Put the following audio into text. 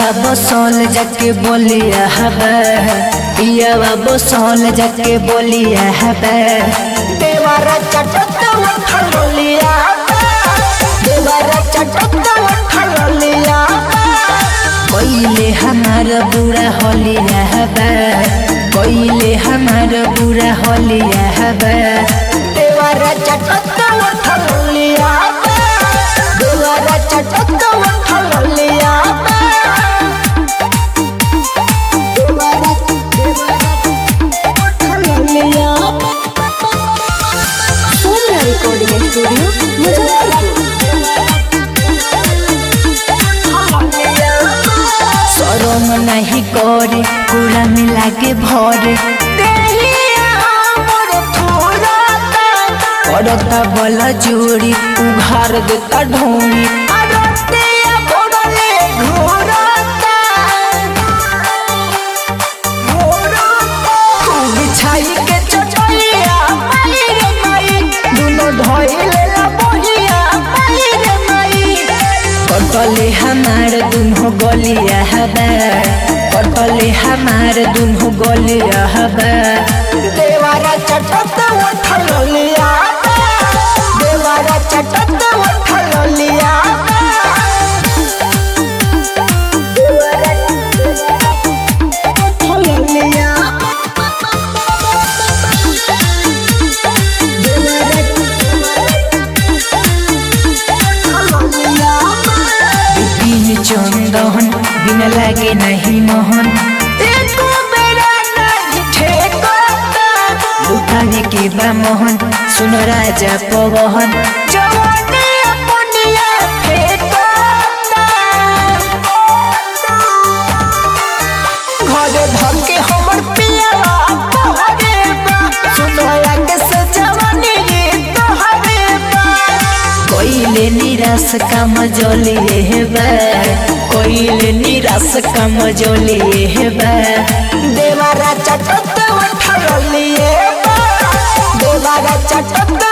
बसौल जाके बोलिया हबे पियावा बसौल जाके बोलिया हबे देवारा चटता उठलिया देवारा चटता उठलिया कोइले हमार बुरा होलिया हबे कोइले हमार बुरा होलिया हबे देवारा चटता उठलिया देवारा चटता उठलिया देवारा उठलिया सोनिया रिकॉर्डिंग स्टूडियो मुजफ्फरपुर सरम नहीं करे पूरा मिला के भरे करता बला जोड़ी उघार देता ढोंगी छाई के चटैया माई रे माई दुनो धइले ला बहिया माई रे माई कटले हमार दुनो गलिया हबे कटले हमार दुनो गलिया हबे देवारा चटत उठलिया देवारा चटत उठलिया देवारा उठलिया बिन चंदन बिन लागे नहीं मोहन एको बेरा नहीं ठेकता लुटाने के बा मोहन सुन राजा पवन जवानी अपनिया फेंकता घरे धके हमर पिया तोहरे बा सुनया के से जवानी तोहरे बा कोइले निराश काम जलिए हेबे कोइले निराश काम जलिए हेबे देवारा चटत उठलिए देवारा चटत